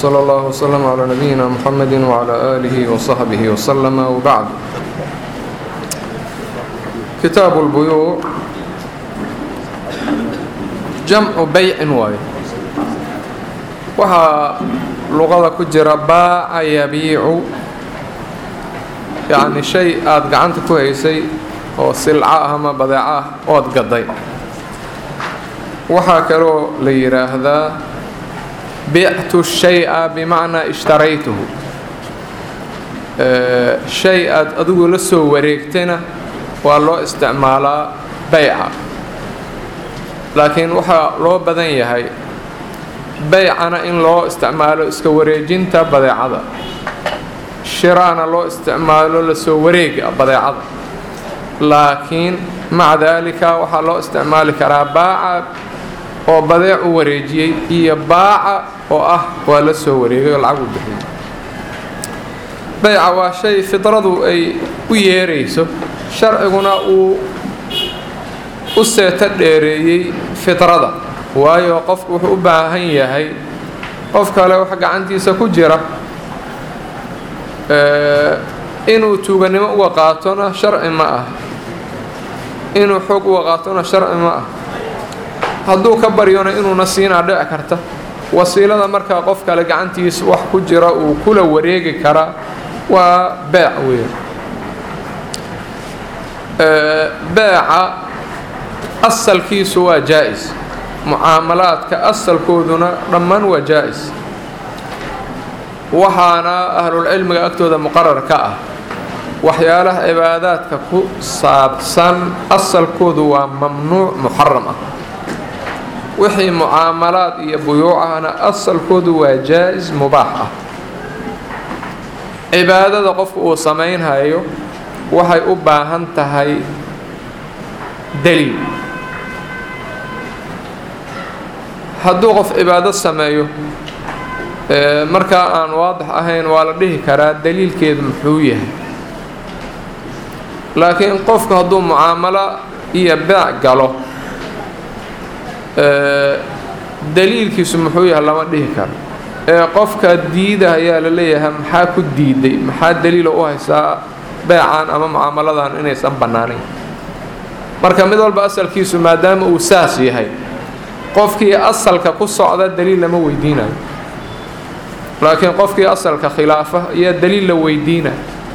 وصلى الله وسلم على نبينا محمد وعلى آله وصحبه وسلم وبعد كتاب البيوع جمع بيع واي waxaa luqada ku jira baaca yabiicu yacni shay aada gacanta ku haysay oo silco ah ama badeeco ah ood gaday waxaa kaloo la yidhaahdaa bictu shay-a bimacnaa ishtaraytuhu shay aada adigu la soo wareegtayna waa loo isticmaalaa bayca laakiin waxaa loo badan yahay baycana in loo isticmaalo iska wareejinta badeecada shiraana loo isticmaalo lasoo wareega badeecada laakiin maca daalika waxaa loo isticmaali karaa baaca oo badeec u wareejiyey iyo baaca oo ah waa la soo wareegay oo lacag u bixiyey bayca waa shay fidradu ay u yeerayso sharciguna uu u seeto dheereeyey fidrada waayo qofku wuxuu u baahan yahay qof kale wax gacantiisa ku jira inuu tuuganimo uga qaatona sharci ma ah inuu xoog uga qaatona sharci ma ah hadduu ka baryona inuuna siinaa dhici karta wasiilada markaa qof kale gacantiisa wax ku jira uu kula wareegi karaa waa beec weyn beeca asalkiisu waa jaa-is mucaamalaadka asalkooduna dhammaan waa jaa-is waxaana ahlulcilmiga agtooda muqarar ka ah waxyaalaha cibaadaadka ku saabsan asalkoodu waa mamnuuc muxaram ah wixii mucaamalaad iyo buyuucahna asalkoodu waa jaa-is mubaax ah cibaadada qofku uu samaynhayo waxay u baahan tahay daliil hadduu qof cibaado sameeyo markaa aan waadix ahayn waa la dhihi karaa daliilkeedu muxuu yahay laakiin qofku hadduu mucaamalo iyo beec galo daliilkiisu muxuu yahay lama dhihi karo ee qofka diida ayaa la leeyahay maxaa ku diiday maxaa daliilo u haysaa beecan ama mucaamaladan inaysan bannaanayn marka mid walba asalkiisu maadaama uu saas yahay qofkii asalka ku socda daliil lama weydiinayo laakiin qofkii asalka khilaafa ayaa daliil la weydiina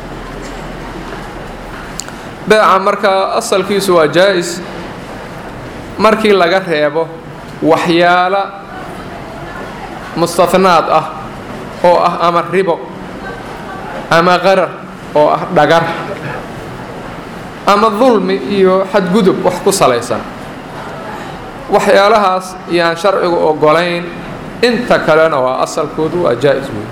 beeca markaa asalkiisu waa jaa-is markii laga reebo waxyaala mustahnaad ah oo ah ama ribo ama qarar oo ah dhagar ama dulmi iyo xadgudub wax ku salaysan waxyaalahaas yaan sharcigu ogolayn inta kalena waa asalkoodu waa jaa-is weyn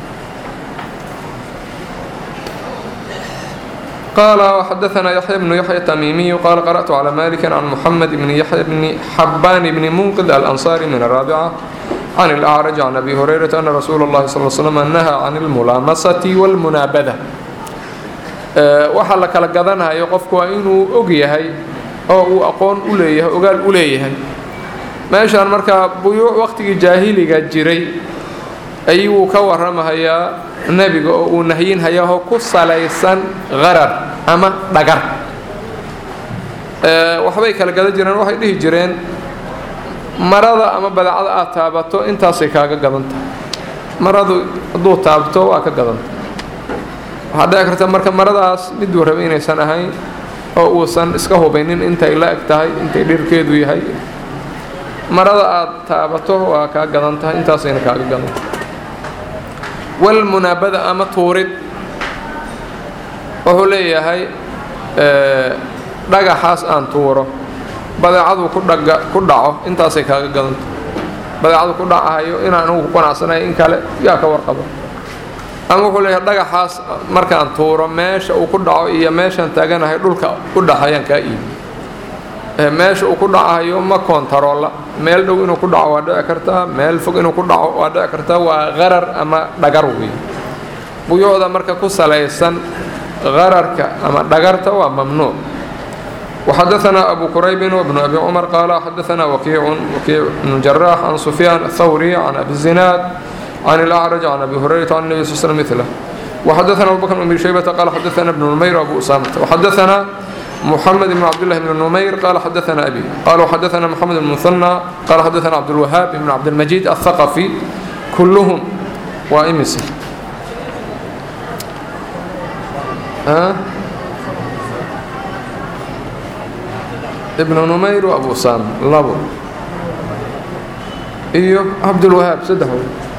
قال وحدثنا يحيى بن يحيى التميمي قال قرأت على مالك عن محمد بن يحيى بن حبان بن منقذ الأنصاري من الرابعة عن الأعرج عن أبي هريرة أن رسول الله صلى الله عليه وسلم نهى عن الملامسة والمنابذة waxaa la kala gadanayo qofku waa inuu og yahay oo uu aqoon u leeyahay ogaal u leeyahay meeshaan markaa buyuuc waqtigii jaahiliga jiray ayuu ka waramahayaa nebiga oo uu nahyinhayaho ku salaysan qarar ama dhagar waxbay kala gadan jireen waxay dhihi jireen marada ama badeecada aad taabato intaasay kaaga gadan tahay maradu hadduu taabto waa ka gadanta waxaa dhici karta marka maradaas miduu raba inaysan ahayn oo uusan iska hubaynin intay la eg tahay intay dhirkeedu yahay marada aad taabato waa kaa gadan tahay intaasayna kaaga gadan tahay walmunaabada ama tuurid wuxuu leeyahay dhagaxaas aan tuuro badeecadu ku dhaga ku dhaco intaasay kaaga gadan tahay badeecadu ku dhacahayo inaan anugu ku qanacsanayo in kale yaa ka warqaba ama wuxuu leeyahay dhagaxaas markaan tuuro meesha uu ku dhaco iyo meeshaan taaganahay dhulka u dhaxayaan kaa iibi meesha uu ku dhacayo ma koontaroolla meel dhow inuu ku dhaco waa dhici kartaa meel fog inuu ku dhaco waa dhici kartaa waa qarar ama dhagar wey buyuucda marka ku salaysan qararka ama dhagarta waa mamnuuc وحدثنا أبو كريب وابن أبي عمر قال حدثنا وكيع وكيع بن جراح عن سفيان الثوري عن أبي الزناد عن الأعرج عن أبي هريرة عن النبي صلى الله عليه وسلم مثله وحدثنا أبو بكر بن أبي شيبة قال حدثنا ابن نمير وأبو أسامة وحدثنا محمد بن عبد الله بن نمير قال حدثنا أبي قال وحدثنا محمد بن المثنى قال حدثنا عبد الوهاب بن عبد المجيد الثقفي كلهم وإمسي ها ابن نمير وأبو أسامة لابو إيوه عبد الوهاب سده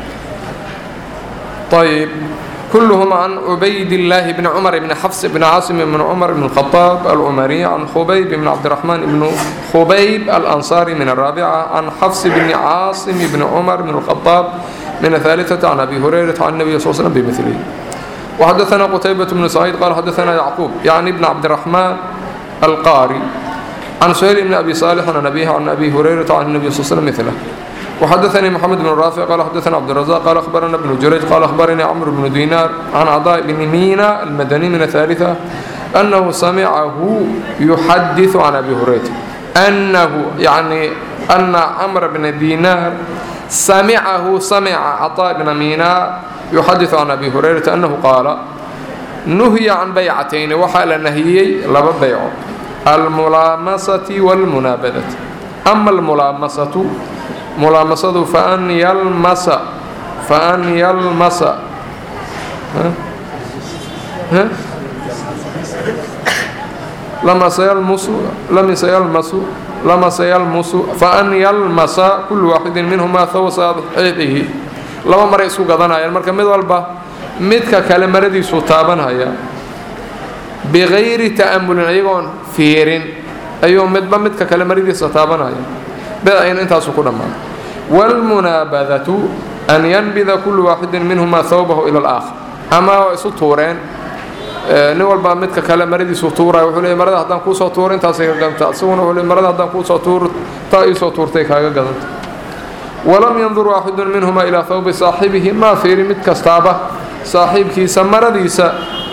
طيب كلهم عن عبيد الله بن عمر بن حفص بن عاصم بن عمر بن الخطاب العمري عن خبيب بن عبد الرحمن بن خبيب الأنصاري من الرابعة عن حفص بن عاصم بن عمر بن الخطاب من الثالثة عن أبي هريرة عن النبي صلى الله عليه وسلم بمثله وحدثنا قتيبة بن سعيد قال حدثنا يعقوب يعني ابن عبد الرحمن القاري عن سهيل بن أبي صالح عن أبيه عن أبي هريرة عن النبي صلى الله عليه وسلم مثله وحدثني محمد بن رافع قال حدثنا عبد الرزاق قال أخبرنا ابن جريج قال أخبرني عمرو بن دينار عن عطاء بن مينا المدني من الثالثة أنه سمعه يحدث عن أبي هريرة أنه يعني أن عمرو بن دينار سمعه سمع عطاء بن مينا يحدث عن أبي هريرة أنه قال نهي عن بيعتين وحال نهيي لبا بيع الملامسة والمنابذة أما الملامسة ملامسة فأن يلمس فأن يلمس ها ها لمس يلمس لمس يلمس لمس يلمس فأن يلمس كل واحد منهما ثوب صاحبه laba maray isku gadanayaan marka mid walba midka kale maradiisuu taabanhaya bikayri ta'amulin iyagoon fiirin ayuu midba midka kale maradiisa taabanaya bedayna intaasu ku dhammaan waalmunaabadatu an yanbida kullu waaxidin minhuma thawbahu ila alaakhar ama waa isu tuureen nin walba midka kale maradiisuu tuuraya wuxuu leey marada haddaan kuusoo tuuro intaasay ka gadanta isaguna wuxuu leey marada haddaan kuusoo tuuro taa iisoo tuurtay kaaga gadanta walam yandur waaxidu minhuma ilaa hawbi saaxibihi maa fiiri mid kastaaba saaxiibkiisa maradiisa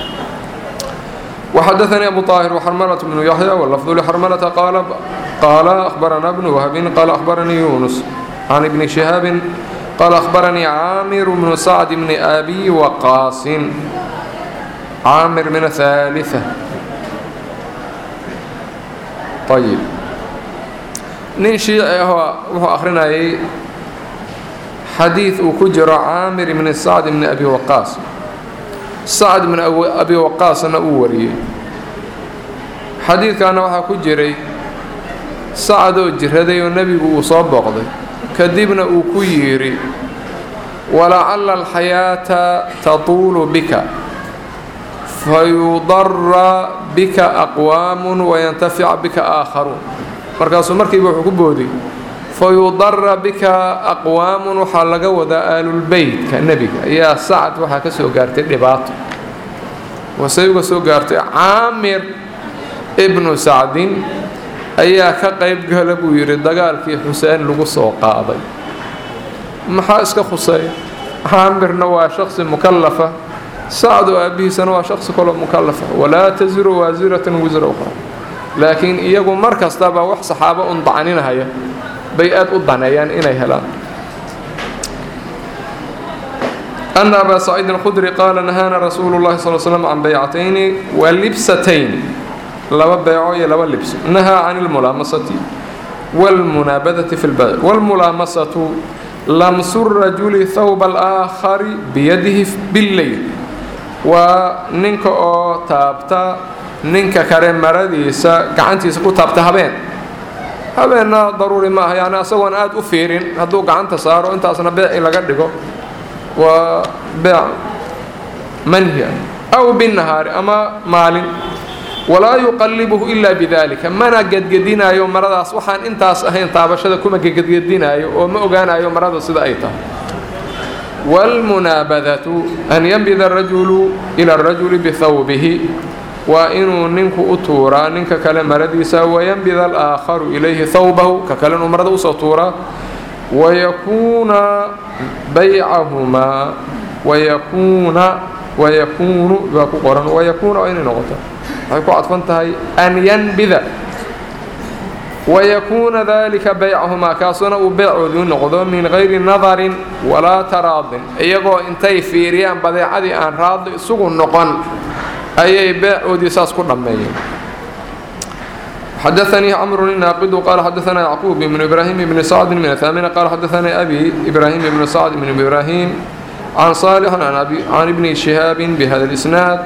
وحدثني أبو طاهر وحرملة بن يحيى واللفظ لحرملة قال قال أخبرنا ابن وهب قال أخبرني يونس عن ابن شهاب قال أخبرني عامر بن سعد بن أبي وقاص عامر من الثالثة طيب nin shiici ahoo wuxuu akhrinayay xadiid uu ku jiro caamir ibni sacd ibni abi waqaas sacd ibni abi waqaasna uu wariyey xadiidkaana waxaa ku jiray sacdoo jiraday oo nebigu uu soo booqday kadibna uu ku yidhi walacalla alxayaata tatuulu bika fayudara bika aqwaamun wayantafica bika aakharuun markaasuu markiiba wuxuu ku boodiy fayudara bika aqwaamun waxaa laga wadaa aalulbeytka nebiga ayaa sacad waxaa ka soo gaartay dhibaato wasey uga soo gaartay caamir ibnu sacdin ayaa ka qayb gala buu yidhi dagaalkii xuseen lagu soo qaaday maxaa iska khuseeya caamirna waa shaqsi mukallafa sacdu aabbihiisana waa shaqsi kaloo mukallafa walaa tasiru waasiratan wisra ukhra laakiin iyagu mar kastaba wax saxaabo un dacaninahaya bay aad u daneeyaan inay helaan أن أبا سعيد الخدري قال نهانا رسول الله صلى الله عليه وسلم عن بيعتين ولبستين لبا بيعوية لبا لبس نهى عن الملامسة والمنابذة في البيع والملامسة لمس الرجل ثوب الآخر بيده بالليل وننك أو تابتا ninka kale maradiisa gacantiisa ku taabta habeen habeenna daruuri maaha yani asagoon aada u fiirin hadduu gacanta saaro intaasna beeci laga dhigo waa beec manhia aw binnahaari ama maalin walaa yuqallibuhu ilaa bidalika mana gedgedinaayo maradaas waxaan intaas ahayn taabashada kuma gedgedinaayo oo ma ogaanayo marada sida ay tahay waalmunaabadatu an yanbida arajulu ila arajuli bihawbihi waa inuu ninku u tuuraa ninka kale maradiisa wayanbida alaakharu ilayhi hawbahu ka kale inuu marada usoo tuuraa wayakuuna baycahumaa wayakuuna wayakuunu baa ku qoran wayakuuna waa inay noqoto waxay ku cadfan tahay an yanbida wayakuuna dalika baycahumaa kaasuna uu beecoodii noqdo min gayri nadarin walaa taraadin iyagoo intay fiiriyaan badeecadii aan raadli isugu noqon ayay beecoodii saas ku dhammeeyeen xadaanii cmru الnaaqidu qaala xadaana yacquub ibn ibraahim ibni sacdi min ahaamina qaala xadaanii abi ibraahim ibni sacd ibn ibraahim can saalixin can ibni shihaabi bihada اlisnaad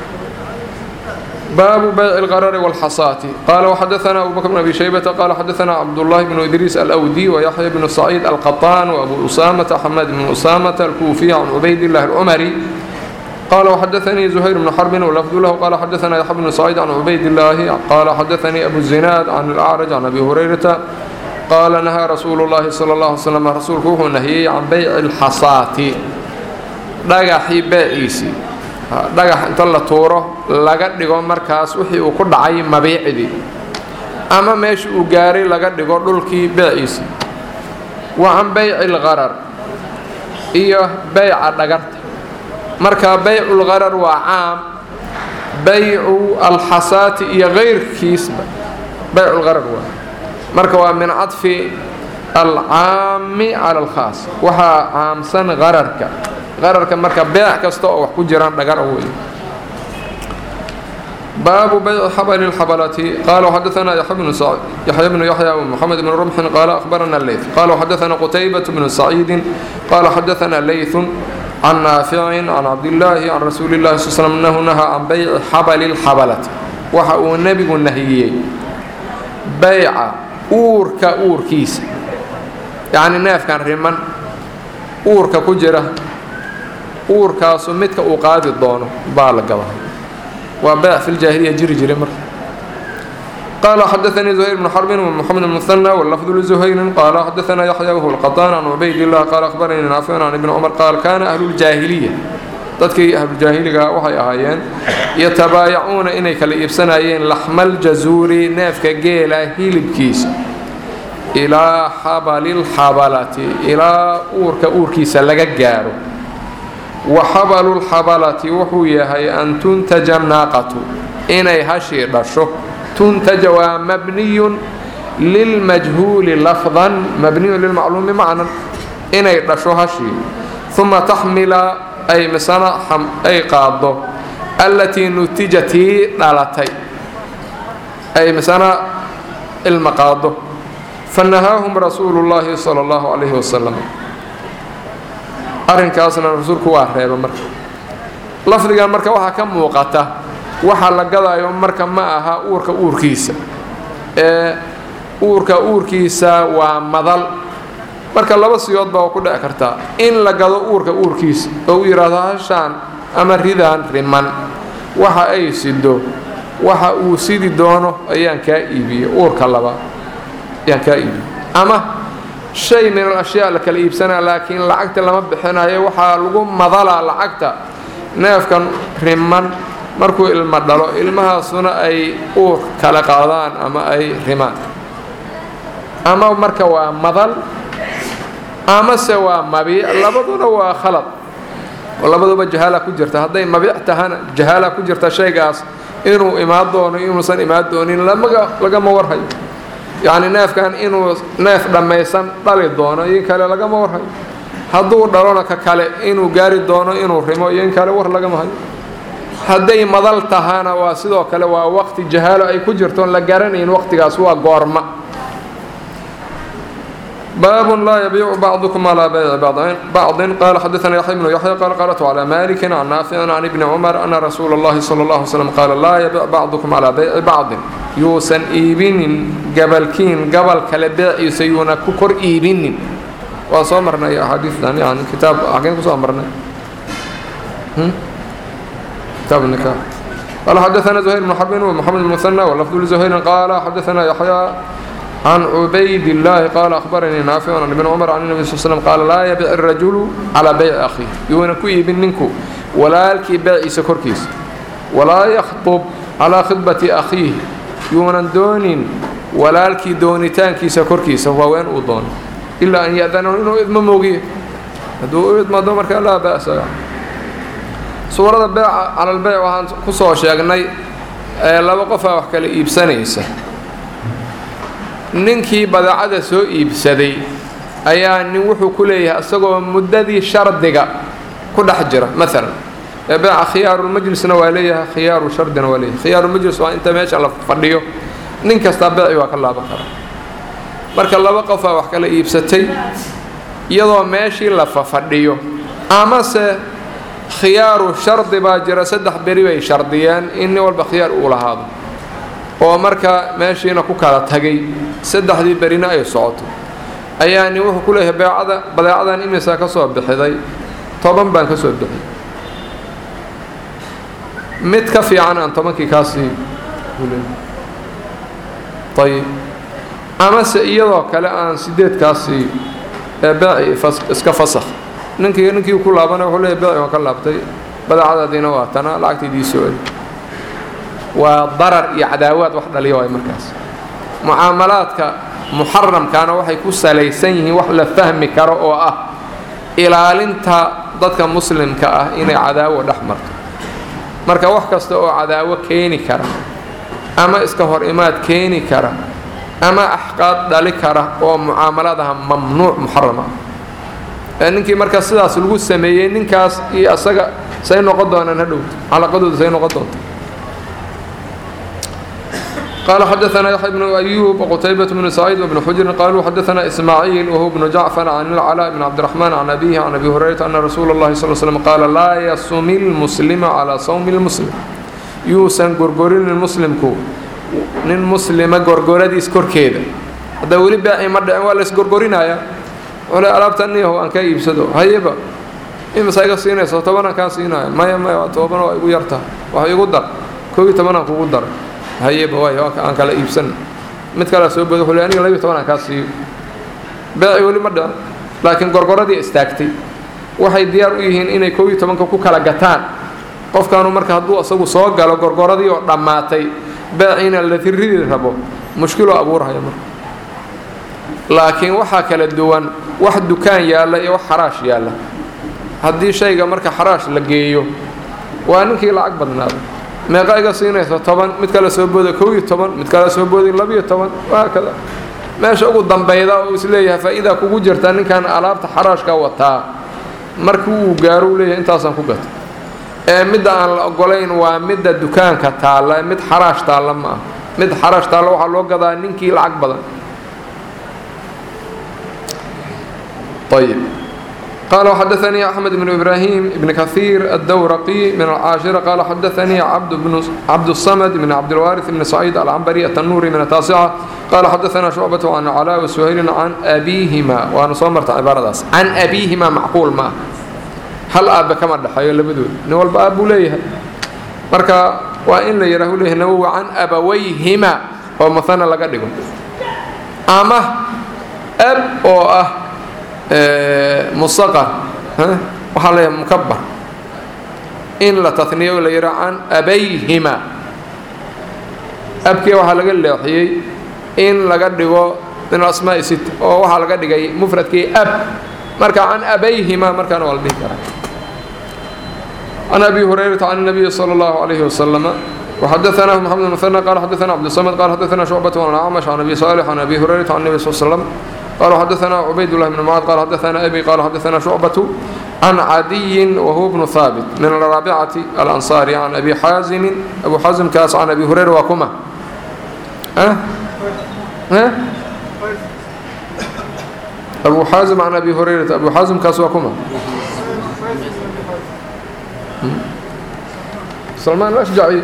baabu bayci اlqarari wاlxasaati qaala waxadaana abu bakr bn abi shaybata qaala xadaana cabdullahi bnu idriis alwdi wayaxya bnu saciid alqaطaan wabu usaamata xamaad bn usaamata alkuufiy can cubayd illahi اlcumari قال وxdثني زهير بن حرب ولفظ له قال xdثنا يحيى بن سعيد عن عبيد الله قال xdثني أبو الزناad عن الأعرج عن أبي هريرةa قال نهى رsuuل اللhi صلى الله عليه وسلم rasuulku wuxuu nahiyey can byع الxasaati dhagaxii beeciisii dhagax inta la tuuro laga dhigo markaas wixii uu ku dhacay mabiicdii ama meesha uu gaaray laga dhigo dhulkii beeciisii wa can bayci الqarar iyo bayca dhagarta marka baycu lqarar waa caam baycu alxasaati iyo kayrkiisba baycu lqarar waa marka waa min cadfi alcaami cala alkhaas waxaa caamsan qararka qararka marka beec kasta oo wax ku jiraan dhagar wey baabu bayci xabali اlxabalati qaala xadaana yaxya bnu yaxya wmoxamed bn rumxin qaala ahbarana leyt qaala xadaana qutaybat bnu saciidi qaala xadaana leytun can naaficin can cabdillaahi can rasuuli llahi sl slm annahu nahaa can bayci xabali lxabalati waxa uu nebigu nahiyey bayca uurka uurkiisa yacni neefkan riman uurka ku jira uurkaasu midka uu qaadi doono baa la gadaa waa bayc fi ljaahiliya jiri jiray marka قال xdثnي زهير بن حرب ومحمد بن مثنى واللفظ لزهير قال xdثna يحيى وهو القطان عن عبيد الله قال أخبرني نافع عن ابن عمر قال كان أهل الجاهلية dadkii ahlujaahiliga waxay ahaayeen yatabaayacuuna inay kala iibsanayeen laxmaljazuuri neefka geela hilibkiisa ilaa xabalilxabalati ilaa uurka uurkiisa laga gaaro wa xabalulxabalati wuxuu yahay an tuntaja naaqatu inay hashii dhasho tuntaja waa mabniyun lilmajhuuli lafdan mabniyun lilmacluumi macnan inay dhasho hashii uma taxmila ay misana ay qaado allatii nutijatii dhalatay ay misana ilma qaado fanahaahum rasuulu llaahi sala allahu calayhi wasalam arrinkaasna rasuulku waa reeba marka lafdigan marka waxaa ka muuqata waxa la gadayo marka ma aha uurka uurkiisa ee uurka uurkiisa waa madal marka laba siyood baa ku dhici kartaa in la gado uurka uurkiisa oo uu yidhaahdo hashaan ama ridaan riman waxa ay sido waxa uu sidi doono ayaan kaa iibiyey uurka labaad ayaan kaa iibiyey ama shay min al ashyaa la kala iibsanaa laakiin lacagta lama bixinayo waxaa lagu madalaa lacagta neefkan riman markuu ilmo dhalo ilmahaasuna ay uur kala qaadaan ama ay rimaan ama marka waa madal amase waa mabiic labaduna waa khalad oo labaduba jahaala ku jirta hadday mabiic tahana jahaala ku jirta shaygaas inuu imaan doono inuusan imaan doonin lagama warhayo yacni neefkan inuu neef dhammaysan dhali doono iyo in kale lagama warhayo hadduu dhalona ka kale inuu gaari doono inuu rimo iyo in kale war lagama hayo hadday madal tahana waa sidoo kale waa waqti jahaalo ay ku jirtoon la garanayn waqtigaas waa goorma bاب لا يبيع بعضكم على بيع بعض قال حدثنا يحيى بن يحيى قال قرأت على مالك عن نافع عن ابن عمر أن رسول الله صلى الله عليه وسلم قال لا يبيع بعضكم على بيع بعض يوسن إيبين قبل كين قبل كالبيع يسيون ككر إيبين وصامرنا يا حديث يعني كتاب أحكيم صامرنا كتاب النكاح قال حدثنا زهير بن حرب ومحمد بن مثنى واللفظ لزهير قال حدثنا يحيى عن عبيد الله قال أخبرني نافع عن ابن عمر عن النبي صلى الله عليه وسلم قال لا يبيع الرجل على بيع أخيه يونا كوي بننكو ولا الكي بيع سكركيس ولا يخطب على خطبة أخيه يونا دونين ولا الكي دونتان كي سكركيس هو وين أضون إلا أن يأذنه إنه إذن موقيه هدو إذن مدومر كان لا بأس suurada beeca cala albayc waxaan ku soo sheegnay laba qofaa wax kala iibsanaysa ninkii badeecada soo iibsaday ayaa nin wuxuu ku leeyahay isagoo muddadii shardiga ku dhex jira maalan beeca khiyaarulmajlisna waa leeyahay khiyaaru shardina waa leeyahay khiyaarulmajlis waa inta meesha la fadhiyo nin kastaa beeci waa ka laaban karaa marka laba qofaa wax kala iibsatay iyadoo meeshii la fafadhiyo amase khiyaaru shardi baa jira saddex beri bay shardiyeen in nin walba khiyaar uu lahaado oo marka meeshiina ku kala tagay saddexdii berina ay socoto ayaa nin wuxuu ku leeyahay beecada badeecadan imisaa ka soo bixiday toban baan ka soo bixiyay mid ka fiican aan tobankii kaa siiyo ayib amase iyadoo kale aan sideed kaa siiyo ee beeci iska fasakh ninkii ninkii ku laabana wuxuu leeyahy beeci waan ka laabtay badeecadaadiina waa tana lacagtaydii soo eli waa darar iyo cadaawaad wax dhaliya waay markaas mucaamalaadka muxaramkaana waxay ku salaysan yihiin wax la fahmi karo oo ah ilaalinta dadka muslimka ah inay cadaawo dhex marto marka wax kasta oo cadaawo keeni kara ama iska hor imaad keeni kara ama axqaad dhali kara oo mucaamaladaha mamnuuc muxaram ah ee ninkii marka sidaas lagu sameeyey ninkaas iyo asaga say noqon doonaan hadhowta calaqadooda say noqon doonta قال حدثنا يحيى بن أيوب وقتيبة بن سعيد وابن حجر قالوا حدثنا إسماعيل وهو ابن جعفر عن العلاء بن عبد الرحمن عن أبيه عن أبي هريرة أن رسول الله صلى الله عليه وسلم قال لا يصوم المسلم على صوم المسلم يوسن غرغرين المسلم كو nin muslima gorgoradiis korkeeda hadda weli baaci ma dhicin waa la isgorgorinaya ole alaabtaniyaho aan ka iibsado hayeba imisa iga siinayso tobanaan kaa siinaya maya maya toban waa igu yarta wax igu dar koob iyo tobanaan kugu daray hayeba waay aan kala iibsan mid kalea soo boda wuxuu le aniga labiyo tobanaan kaa siiyo baaci weli ma dhicin laakiin gorgoradii istaagtay waxay diyaar u yihiin inay koob iyo tobanka ku kala gataan qofkaanu marka hadduu isagu soo galo gorgoradii oo dhammaatay baaciina la tirridi rabo mushkiloo abuurhaya marka laakiin waxaa kala duwan wax dukaan yaalla iyo wax xaraash yaalla haddii shayga marka xaraash la geeyo waa ninkii lacag badnaada meeqa iga siinaysa toban mid kale soo booda kow iyo toban mid kale soo booday labiyo toban waakada meesha ugu dambayda oo isleeyahay faa'iidaa kugu jirta ninkan alaabta xaraashka wataa markii uu gaaro uu leeyahay intaasaan ku gata ee midda aan la ogolayn waa midda dukaanka taalla mid xaraash taalla ma ah mid xaraash taalla waxaa loo gadaa ninkii lacag badan ayib قال حدثني أحمد بن إبراهيم بن كثير الدورقي من العاشرة قال حدثني عبد بن عبد الصمد بن عبد الوارث بن سعيد العنبري التنوري من التاسعة قال حدثنا شعبة عن علاء وسهيل عن أبيهما وأنا صمرت عبارة داس عن أبيهما معقول ما hal aabbe kama dhexeeyo labadooda nin walba aabbuu leeyahay marka waa in la yidhaahu leeyahay nawowi can abawayhima oo mahana laga dhigo ama ab oo ah musaqar waxaa leeyahay mukabar in la taniyo la yidhaho can abayhima abkii waxaa laga leexiyey in laga dhigo min asmaa'i sita oo waxaa laga dhigay mufradkii ab marka can abayhima markaana waa la dhihi karaa عن أبي هريرة عن النبي صلى الله عليه وسلم وحدثنا محمد المثنى قال حدثنا عبد الصمد قال حدثنا شعبة عن الأعمش عن أبي صالح عن أبي هريرة عن النبي صلى الله عليه وسلم قال حدثنا عبيد الله بن معاذ قال حدثنا أبي قال حدثنا شعبة عن عدي وهو ابن ثابت من الرابعة الأنصاري عن أبي حازم أبو حازم كاس عن أبي هريرة وكما ها ها أبو حازم عن أبي هريرة أبو حازم كاس وكما سلمان الأشجعي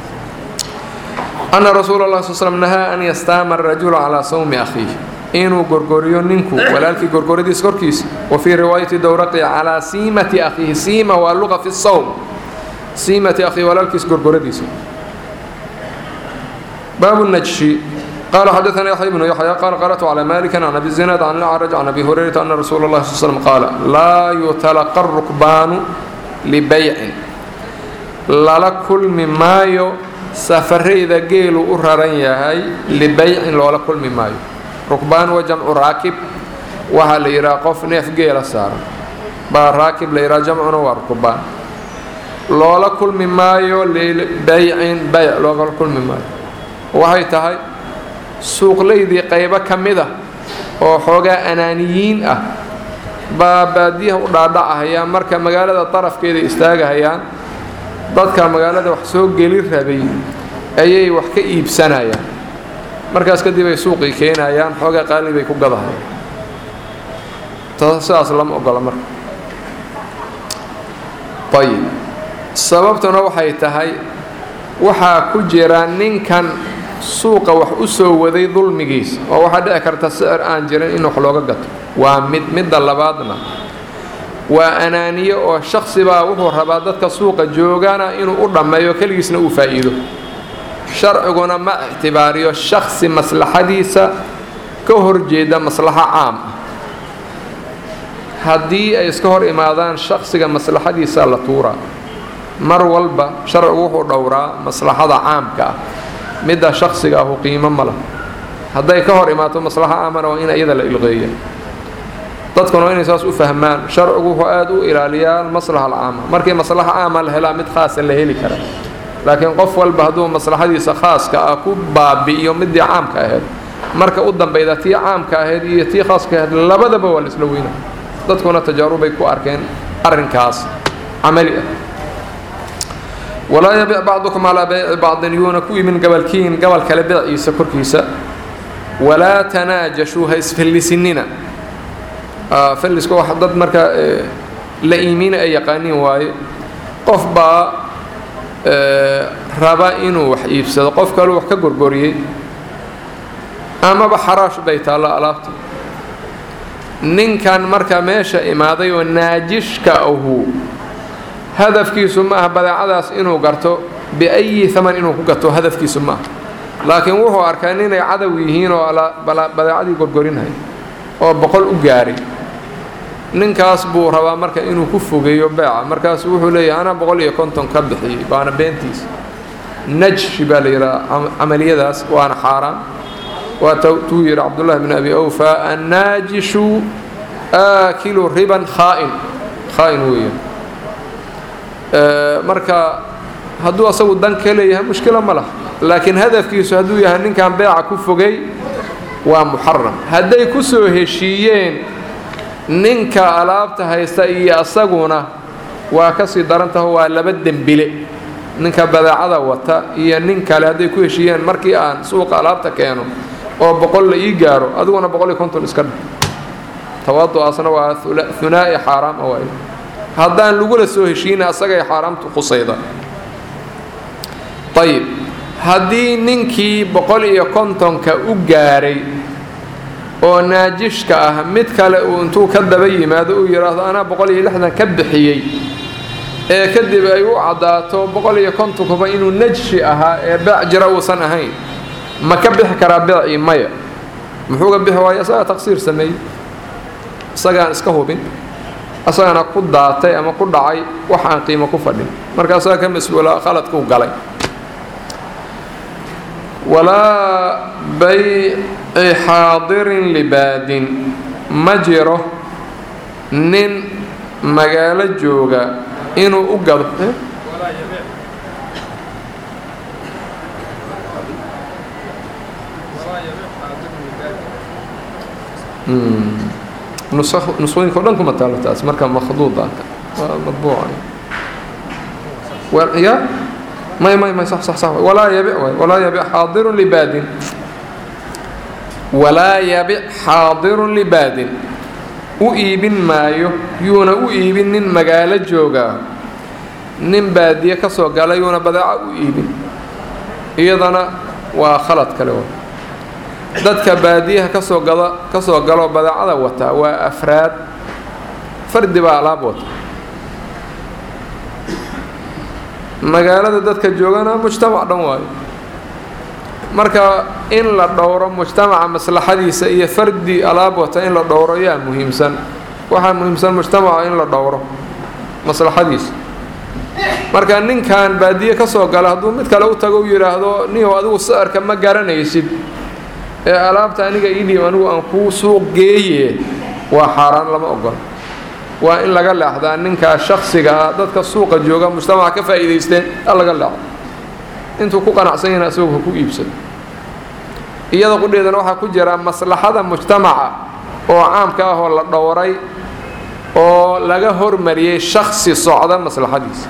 أن رسول الله صلى الله عليه وسلم نهى أن يستام الرجل على صوم أخيه إنه غرغوريو نينكو ولكن غرغوريديس كوركيس وفي رواية دورقي على سيمة أخيه سيمة واللغة في الصوم سيمة أخيه ولكن غرغوريديس باب النجشي قال حدثنا يحيى بن يحيى قال قرأت على مالك عن أبي الزناد عن الأعرج عن أبي هريرة أن رسول الله صلى الله عليه وسلم قال لا يتلقى الركبان لبيع lala kulmi maayo safarayda geelu u raran yahay libaycin loola kulmi maayo rukbaan waa jamcu raakib waxaa la yidhaha qof neef geela saaran baa raakib la yidhaha jamcuna waa rukbaan loola kulmi maayo libaycin bayc loola kulmi maayo waxay tahay suuqlaydii qaybo ka mid ah oo xoogaa anaaniyiin ah baa baadiyaha u dhaadhacahayaan marka magaalada darafkeeda istaagahayaan dadka magaalada wax soo geli rabay ayay wax ka iibsanayaan markaas kadib ay suuqii keenayaan xoogaa qaali bay ku gadahayaan sidaas lama ogola marka ayib sababtuna waxay tahay waxaa ku jira ninkan suuqa wax u soo waday dulmigiisa oo waxaa dhici karta sicir aan jirin in wax looga gato waa mid midda labaadna waa anaaniye oo shaksibaa wuxuu rabaa dadka suuqa joogana inuu u dhammeeyo keligiisna uu faa'iido sharciguna ma ictibaariyo shaksi maslaxadiisa ka horjeeda maslaxo caam ah haddii ay iska hor imaadaan shaksiga maslaxadiisa la tuuraa mar walba sharcigu wuxuu dhowraa maslaxada caamka ah midda shaksiga ahu qiimo ma lah hadday ka hor imaato maslaxo caamana waa in iyada la ilqeeya dadkuna waa inay saas u fahmaan sharcigu wuxuu aada u ilaaliyaa almaslaxa alcaama markii maslaxa caama la helaa mid khaasa la heli kara laakiin qof walba hadduu maslaxadiisa khaaska ah ku baabi'iyo midii caamka ahayd marka u dambayda tii caamka ahayd iyo tii khaaska ahayd labadaba waa la isla weyna dadkuna tajaarubay ku arkeen arrinkaas camali ah walaa yabic bacdukum calaa bayci bacdin yuuna ku imin gabalkiin gabal kale beeciisa korkiisa walaa tanaajashuu ha isfallisinina falliska wax dad marka la iimiina ay yaqaaniin waaye qof baa raba inuu wax iibsado qof kaleu wax ka gorgoriyey amaba xaraash bay taallo alaabta ninkan marka meesha imaaday oo naajishka ahu hadafkiisu ma aha badeecadaas inuu garto biayi haman inuu ku gato hadafkiisu ma aha laakiin wuxuu arkaa ninay cadow yihiin oo badeecadii gorgorinhay oo boqol u gaaray ninkaas buu rabaa marka inuu ku fogeeyo beeca markaasu wuxuu leeyahay anaa boqol iyo konton ka bixiyey waana beentiisa najshi baa la yidhaha camaliyadaas waana xaaraan waa tuu yidhi cabdullahi bn abi awfa annaajishu aakilu riban khaa'in khaa'in weeyaan marka hadduu asagu dan ka leeyahay mushkilo ma lah laakiin hadafkiisu hadduu yahay ninkan beeca ku fogay waa muxaram hadday ku soo heshiiyeen ninka alaabta haysta iyo asaguna waa ka sii darantaho waa laba dembile ninka badeecada wata iyo nin kale hadday ku heshiiyeen markii aan suuqa alaabta keeno oo boqol la ii gaaro adiguna boqol iyo konton iska dhig tawadu'aasna waa hunaa'i xaaraam a waay haddaan lagula soo heshiina asagay xaaraamtu qusayda ayib haddii ninkii boqol iyo kontonka u gaaray oo naajishka ah mid kale uu intuu ka daba yimaado uu yidhaahdo anaa boqol iyo lixdan ka bixiyey ee kadib ay u caddaato boqol iyo kontonkuba inuu najshi ahaa ee beec jira uusan ahayn ma ka bixi karaa beecii maya muxuuga bixi waayo isagaa taqsiir sameeyey isagaan iska hubin asagana ku daatay ama ku dhacay wax aan qiimo ku fadhin markaasaa ka mas-uula khaladkuu galay walaa bayci xaadirin libaadin ma jiro nin magaalo jooga inuu u gado nusooyinka o dhan kuma taalo taas marka makhduuda waa madbuuca ya may may may sax sax sax walaa yabic waay walaa yabic xaadirun libaadin walaa yabic xaadirun libaadin u iibin maayo yuuna u iibin nin magaalo joogaa nin baadiye ka soo gala yuuna badeeca u iibin iyadana waa khalad kale wa dadka baadiyaha kasoo gada ka soo galoo badeecada wataa waa afraad fardi baa alaab wata magaalada dadka joogana mujtamac dhan waayo marka in la dhowro mujtamaca maslaxadiisa iyo fardi alaab wata in la dhowro yaa muhiimsan waxaa muhiimsan mujtamaca in la dhowro maslaxadiisa marka ninkan baadiye ka soo gala hadduu mid kale u tago u yidhaahdo niyow adigu sicirka ma garanaysid ee alaabta aniga idhiib anigu aan kuu suuq geeye waa xaaraan lama ogola waa in laga leexdaa ninkaa shaksiga ah dadka suuqa jooga mujtamaca ka faa'iidaysteen a laga leexdo intuu ku qanacsan yahna asagoo ha ku iibsado iyada qudheedana waxaa ku jira maslaxada mujtamaca oo caamka ah oo la dhowray oo laga hormariyey shaksi socda maslaxadiisa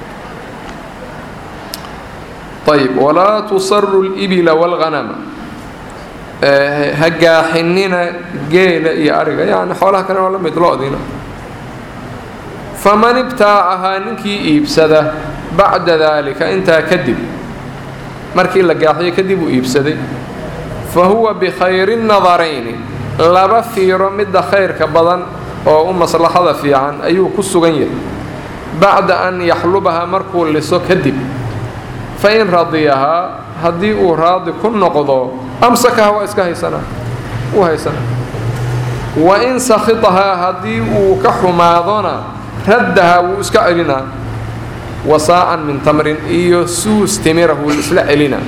ayb walaa tusaru libila wاlghanama ha gaaxinina geela iyo ariga yani xoolaha kale waa la mid loodina faman ibtaacahaa ninkii iibsada bacda daalika intaa kadib markii la gaaxiyo kadib uu iibsaday fa huwa bikhayri nadarayni laba fiiro midda khayrka badan oo u maslaxada fiican ayuu ku sugan yahay bacda an yaxlubahaa markuu liso kadib fa in radiyahaa haddii uu raadi ku noqdo amsakaha waa iska haysanaa wuu haysanaa wa in sakhitahaa haddii uu ka xumaadona raddahaa wuu iska celinaa wasaacan min tamrin iyo suus timira wuu isla celinaa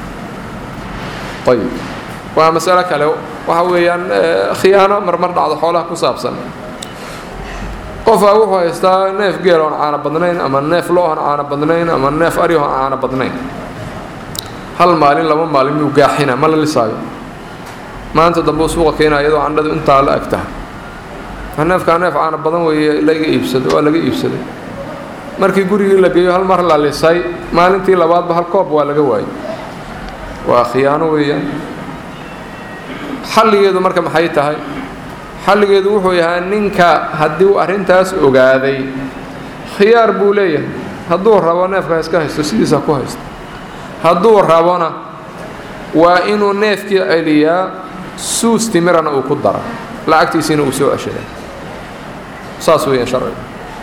ayb waa masalo kale waxa weeyaan khiyaano marmar dhacdo xoolaha ku saabsan qofaa wuxuu haystaa neef geel oon caano badnayn ama neef lo oon caano badnayn ama neef ari oon caano badnayn hal maalin laba maalin miyuu gaaxina ma la lisaayo maanta dambe uu suuqa keenaa iyadoo candhadu intaa la eg tahay neefkaa neef caano badan weeye laga iibsado waa laga iibsaday markii gurigii la geeyo hal mar la lisay maalintii labaadba hal koob waa laga waayay waa khiyaano weeyaan xalligeedu marka maxay tahay xalligeedu wuxuu yahaa ninka haddii uu arrintaas ogaaday khiyaar buu leeyahay hadduu rabo neefka iska haysto sidiisa ku haysto hadduu rabona waa inuu neefkii celiyaa suus timirana uu ku dara lacagtiisiina uu soo ceshadaa saas weeyaan sharciga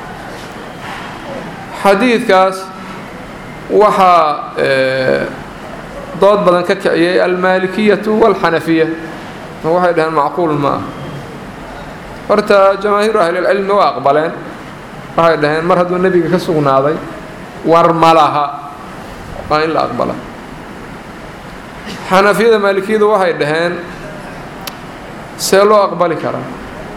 xadiidkaas waxaa dood badan ka kiciyay almaalikiyatu waalxanafiya waxay dhaheen macquul ma ah horta jamaahiiru ahlilcilmi waa aqbaleen waxay dhaheen mar hadduu nebiga ka sugnaaday war ma laha waa in la aqbala xanafiyada maalikiyadu waxay dhaheen see loo aqbali karaa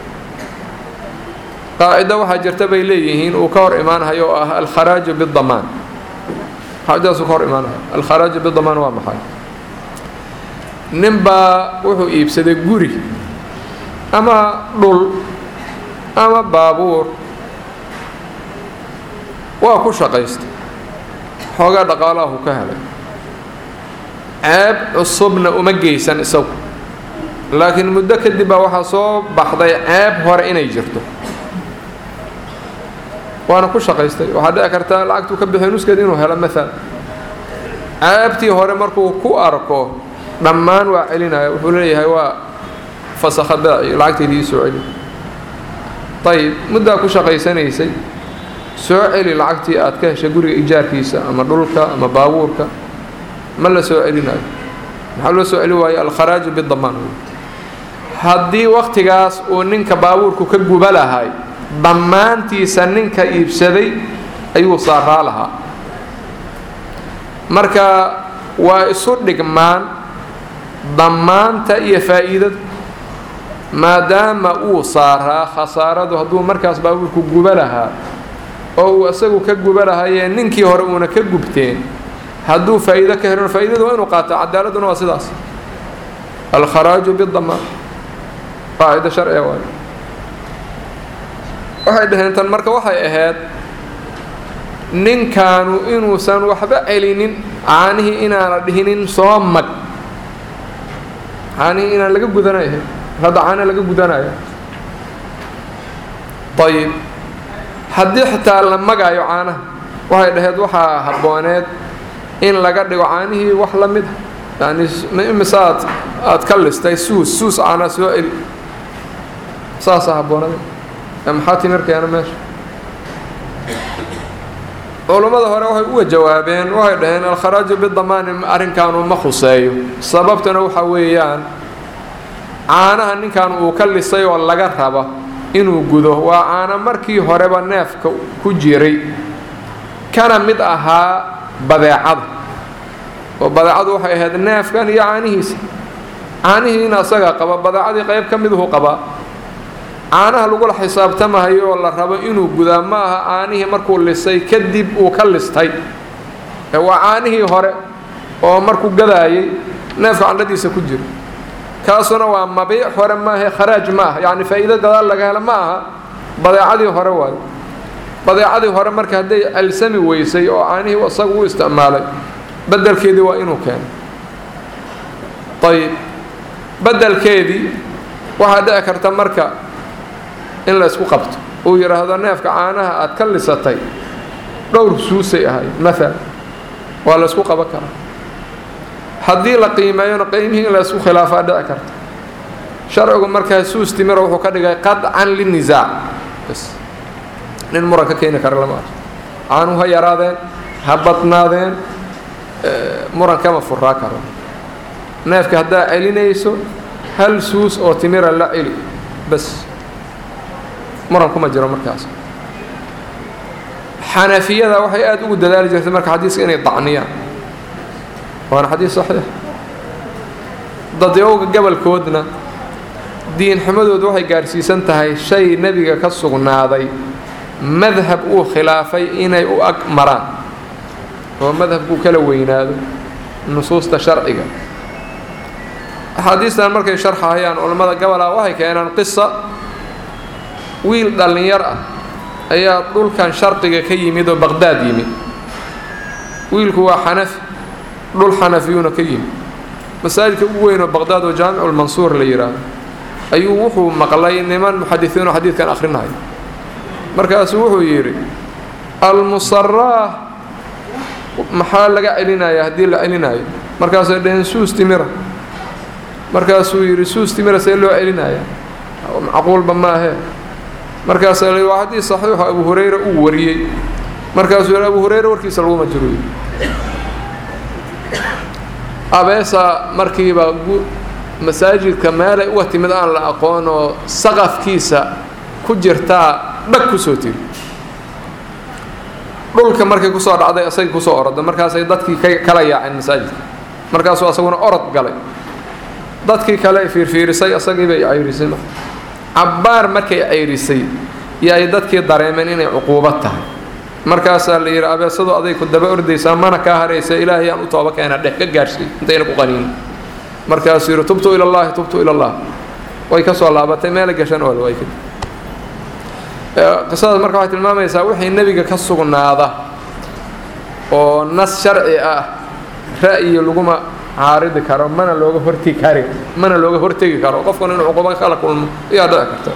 qaacido waxaa jirta bay leeyihiin uu ka hor imaanahayo oo ah alkharaaju bidamaan qaacidadaasuu ka hor imaanahayo alkharaaju bidamaan waa maxay nin baa wuxuu iibsaday guri ama dhul ama baabuur waa ku shaqaystay xoogaa dhaqaalaahu ka helay ceeb cusubna uma geysan isagu laakiin muddo kadib baa waxaa soo baxday ceeb hore inay jirto waana ku shaqaystay waxaa dhici karta lacagtuu ka bixiy nuskeed inuu helo maala ceebtii hore markuu ku arko dhammaan waa celinaya wuxuu leeyahay waa fasakha baaci lacagtaydii ii soo celi ayib muddaa ku shaqaysanaysay soo celi lacagtii aad ka heshay guriga ijaarkiisa ama dhulka ama baabuurka ma la soo celinayo maxaa loo soo celi waayo alkharaaju bidamaan haddii wakhtigaas uu ninka baabuurku ka guba lahay dhammaantiisa ninka iibsaday ayuu saaraa lahaa marka waa isu dhigmaan dhammaanta iyo faa'iidadu maadaama uu saaraa khasaaradu hadduu markaas baabuurku guba lahaa oo uu isagu ka guba lahayee ninkii hore uuna ka gubteen hadduu faa'iido ka helon faa'iidadu waa inuu qaato cadaaladuna waa sidaas alkharaaju bidamaan qaacido sharciga waayo waxay dhaheen tan marka waxay ahayd ninkaanu inuusan waxba celinin caanihii inaana dhihinin soo mag caanihii inaan laga gudanayo hadda caana laga gudanaya ayib haddii xitaa la magaayo caanaha waxay dhaheed waxaa habbooneed in laga dhigo caanihii wax la mid a yani imise aad aad ka listay suus suus caanaa soo celi saasaa habboonada maxaa timirkeena meesha culummada hore waxay uga jawaabeen waxay dhaheen alkharaaju bidamaani arrinkaanu ma khuseeyo sababtuna waxa weeyaan caanaha ninkan uu ka lisay oo laga raba inuu gudo waa caano markii horeba neefka ku jiray kana mid ahaa badeecada oo badeecadu waxay ahayd neefkan iyo caanihiisa caanihiina asaga qaba badeecadii qayb ka miduhu qabaa caanaha lagula xisaabtamahayo oo la rabo inuu gudaa ma aha caanihii markuu lisay kadib uu ka listay waa caanihii hore oo markuu gadaayay neefka candhadiisa ku jira kaasuna waa mabiic hore maaha kharaaj ma aha yacni faa'iido gadaal laga helo ma aha badeecadii hore waayo badeecadii hore marka hadday alsami weysay oo caanihii isagu u isticmaalay bedelkeedii waa inuu keeno ayib bedelkeedii waxaa dhici karta marka in la ysku qabto uu yidhaahdo neefka caanaha aad ka lisatay dhowr suusay ahayd maalan waa la ysku qaban karaa haddii la qiimeeyona qiimihii in la ysku khilaafaa dhici karta sharcigu markaa suus timiro wuxuu ka dhigay qadcan linisaac bs nin muran ka keeni kara lama arko caanuhu ha yaraadeen ha badnaadeen muran kama furaa karo neefka haddaa celinayso hal suus oo timira la celi bas muran kuma jiro markaas xanafiyada waxay aada ugu dadaali jirtay marka xadiiska inay dacniyaan waana xadiis saxiix dadyowga gobolkoodna diinxumadoodu waxay gaadhsiisan tahay shay nebiga ka sugnaaday madhab uu khilaafay inay u ag maraan oo madhabkuu kala weynaado nusuusta sharciga axaadiistan markay sharxahayaan culammada gobolaa waxay keenaan qisa wiil dhallinyar ah ayaa dhulkan sharqiga ka yimid oo baqdaad yimid wiilku waa xanafi dhul xanafiyuuna ka yimid masaajidka ugu weyn oo baqdaad oo jaamiculmansuur la yidhaahdo ayuu wuxuu maqlay niman muxadisiinoo xadiidkan akhrinaya markaasuu wuxuu yidhi almusaraah maxaa laga celinayaa haddii la celinayo markaasay dhaheen suus timira markaasuu yidhi suus timira see loo celinaya macquulba maahee markaasaa la waa xadiis saxiixo abu hurayra uu wariyey markaasuu yidhi abu hurayra warkiisa laguma jiro yidhi abeesaa markiiba masaajidka meelay uga timid aan la aqoon oo saqafkiisa ku jirtaa dhag kusoo tiri dhulka markay kusoo dhacday asagii kusoo oroda markaasay dadkii ka kala yaaceen masaajidka markaasuu asaguna orod galay dadkii kale fiirfiirisay asagii bay cayrisay cabbaar markay cayrisay iyo ay dadkii dareemeen inay cuquubad tahay markaasaa la yidhi abeesadu aday ku daba ordaysaa mana kaa haraysa ilaahay aan u tooba keena dheh ka gaadhsiy intayna ku qaniin markaasuu yidhi tubtu ila allahi tubtu ila allah way ka soo laabatay meela gashan oo way kadib qisadaas marka waxay tilmaamaysaa wixii nebiga ka sugnaada oo nas sharci ah ra'yi laguma caaridi karo mana looga hortegi kari mana looga hortegi karo qofkuna inuu cuquba kala kulmo ayaa dhici karta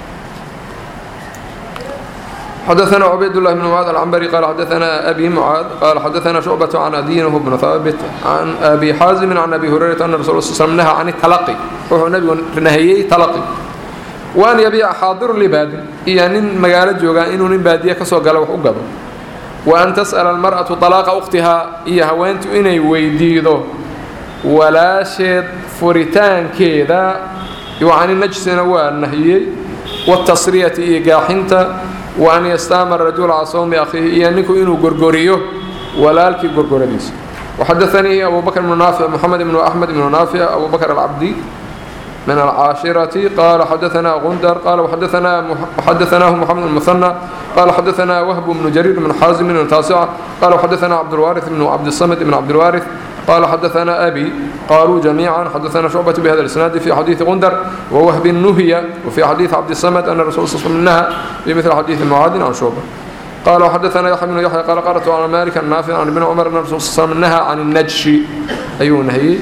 xdثna عbayd الlh بن معاad العنbري qال xdثna أbي معاad qال xdثna شعبة عن أdينه بن ثابت عن أbي xاaزم عن أbي هريرة أن رsul ل sلم نهى عن التلقي wuxuu nebigu nahiyey تلqي وan yبيca xاadir لbaadin iyo nin magaalo joogaa inuu nin baadiye kasoo gala wax u gado وأn تsأل المرأة طلاqa أkhtihaa iyo haweentu inay weydiido walaasheed furitaankeeda can najsina waa nahiyey والتصriyةi iyo gaaxinta وأn ystaama الرaجuل calى sوmi أkhiihi iyo ninku inuu gorgoriyo walaalkii gorgoradiisa وxadaثanii أbu bكر بن ناaفع محamed بن أحmed بن ناaفع أbu bكر الcabdي من الcاaشhرة qال xdثna غندر qال xdثnah محمد المثنى qال xdثna وهب بن جرير بن xاaزم بن تاaسcة qال xdثna cبدالوارث بن cبدالصمد بن cبدالوارث qال xdثna أbي qالوا جميعا xdثna شعبة بhda الإسناaد في xadيiث غندر ووهب نهية وفي xadيiث cبدالصمد أن رsuل صل نهى بمثل xadيiث معاad عن شعبة qال xdثna يحيى بن يحيى qال qرأت على مالك النافع عن بن cمر أن رsuل صل نهى عن النجش ayuu نhyey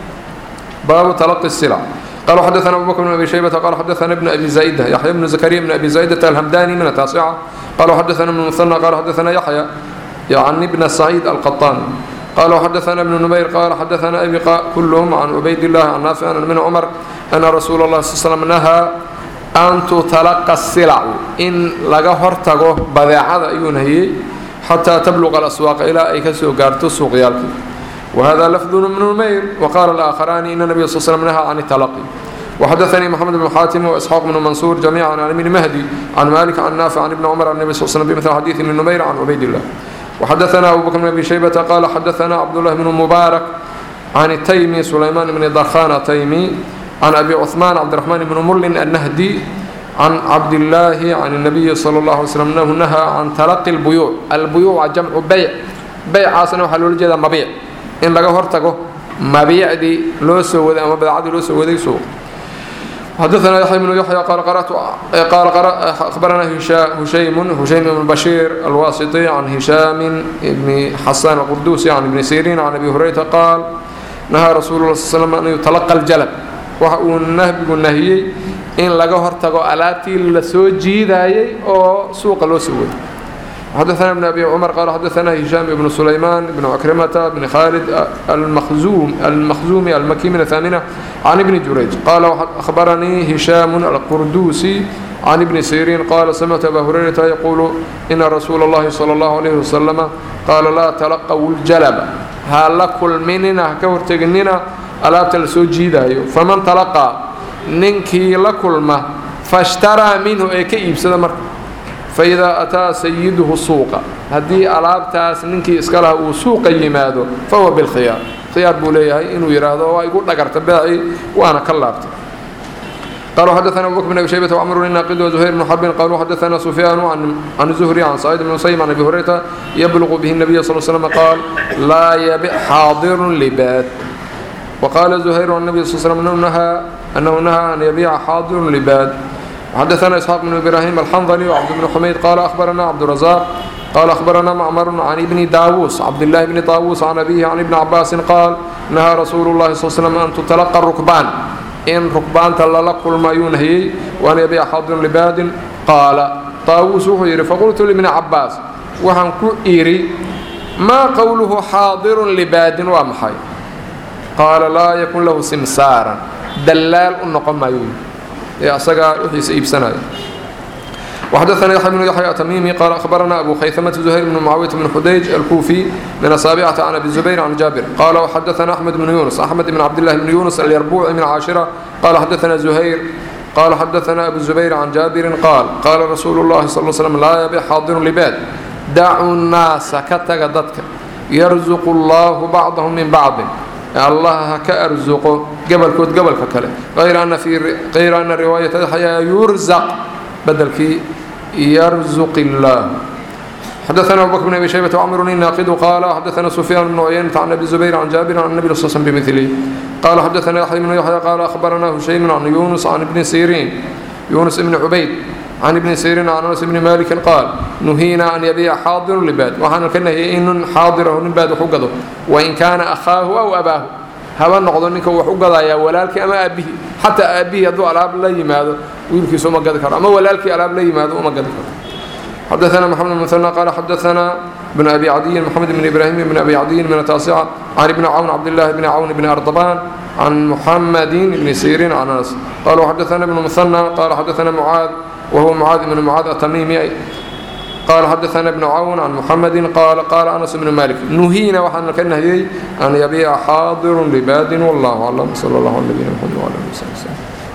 baabu تلقي السلع قال xdثna أبو بكر بن أبي شhيبة qال xdثna بن أبي زائدة يحيى بن زكريا بن أبي زائدة الهمdاني من التاaسcة qال xdثna بن مثنى qال xdثna يحيى يعني بن سعيد القطان qال xdثna بن نمير qال xdثna أbي كلهم عن عbayd الله عن نافع عن بن cمر أن رsuuل الله صل سلم نهى أn تتلقى السلع in laga hortago badeecada ayuu nahiyey xatىa تبلغ الأسواaq ilaa ay kasoo gaarto suuqyaalkii وhذا لفظ بن نمير وqال الآخران إن النبي صل سلم نهى عن التلقي وxdثnي محمد بن xاtم وإسحاq بن منصور جميعا عن بن مهدي عن مالك عن نافع عن بن cمر عن النبي صل سلم بمثل xadيiث بن نمير عن عbayd الله وxdثna أبو بكر بن أبي شhيبة qال xdثna cبدالله بن مبارك عن التيمي سليمان بن درخان التيمي عن أبي عثمان cبدالرحمن بن mrlin النهدي عن cبداللahi عن النبي صلى الله عليه وسلم أنه نهى عن تلقي البيوع البيوع جمcu byع bycaasna waxaa loola jeedaa mabiic in laga hortago mabiicdii loo soo waday ama badacadii loo soo waday suuq حدثنا يحيى بن يحيى قال قرأت قال قرأ أخبرنا هشيم هشيم بن بشير الواسطي عن هشام بن حسان القردوسي عن ابن سيرين عن أبي هريرة قال نهى رسول الله صلى الله عليه وسلم أن يتلقى الجلب وحقوا النهب النهي إن لقى هرتقوا ألاتي لسو جيداي أو سوق الوسود حدثنا ابن أبي عمر قال حدثنا هشام بن سليمان بن عكرمة بن خالد المخزوم المخزومي المكي من الثامنة عن ابن جريج قال أخبرني هشام القردوسي عن ابن سيرين قال سمعت أبا هريرة يقول إن رسول الله صلى الله عليه وسلم قال لا تلقوا الجلب هل كل مننا كورتجننا ألا تلسو جيدا فمن تلقى ننكي لكل ما فاشترى منه أي كيب سدمر فإذا أتى سيده السوق هدي ألابتاس ننكي إسكالها وسوق يمادو فهو بالخيار خيار بوليه إنه يراده ويقول لك ارتباعي وأنا كلابت قالوا حدثنا أبو بكر بن أبي شيبة وعمر الناقد وزهير بن حرب قالوا حدثنا سفيان عن عن الزهري عن سعيد بن مسيب عن أبي هريرة يبلغ به النبي صلى الله عليه وسلم قال لا يبيع حاضر لبات وقال زهير عن النبي صلى الله عليه وسلم أنه نهى أنه نهى أن يبيع حاضر لباد حدثنا إسحاق بن إبراهيم الحنظلي وعبد بن حميد قال أخبرنا عبد الرزاق قال أخبرنا معمر عن ابن داووس عبد الله بن طاووس عن أبيه عن ابن عباس قال نهى رسول الله صلى الله عليه وسلم أن تتلقى الركبان إن ركبان تللق ما ينهي وأن يبيع حاضر لباد قال طاووس وحيري فقلت لابن عباس وحن إيري ما قوله حاضر لباد ومحي قال لا يكون له سمسارا دلال النقم ما ينهي أصدق وحيس إبسنا وحدثنا يحيى بن يحيى تميمي قال أخبرنا أبو خيثمة زهير بن معاوية بن حديج الكوفي من السابعة عن أبي الزبير عن جابر قال وحدثنا أحمد بن يونس أحمد بن عبد الله بن يونس اليربوعي من عاشرة قال حدثنا زهير قال حدثنا أبو الزبير عن جابر قال قال رسول الله صلى الله عليه وسلم لا يبيع حاضر لباد دعوا الناس كتغدتك يرزق الله بعضهم من بعض الله كأرزق قبل كود قبل ككله غير أن في غير أن رواية الحياة يرزق بدل في يرزق الله حدثنا أبو بكر بن أبي شيبة وعمر الناقد قال حدثنا سفيان بن عيينة عن أبي الزبير عن جابر عن النبي صلى الله عليه وسلم بمثله قال حدثنا يحيى بن يحيى قال أخبرنا هشيم عن يونس عن ابن سيرين يونس بن عبيد عن ابن سيرين عن أنس بن مالك قال نهينا أن يبيع حاضر لباد وحنا كنا إن حاضره لباد حقده وإن كان أخاه أو أباه هذا نقض منك وحقده يا ولالك أما أبيه حتى أبيه يدو ألعاب لا يماذا ويلكي سوما قد كرا أما ولالك ألعاب لا يماذا وما قد كرا حدثنا محمد المثنى قال حدثنا بن أبي عدي محمد بن إبراهيم بن أبي عدي من التاسعة عن ابن عون عبد الله بن عون بن أرطبان عن محمد بن سيرين عن أنس قالوا حدثنا ابن المثنى قال حدثنا معاذ وهو معاذ بن معاذ التميمي قال حدثنا ابن عون عن محمد قال قال أنس بن مالك نهينا وحنا كنهي أن يبيع حاضر لباد والله أعلم صلى الله عليه وسلم وعلى آله وصحبه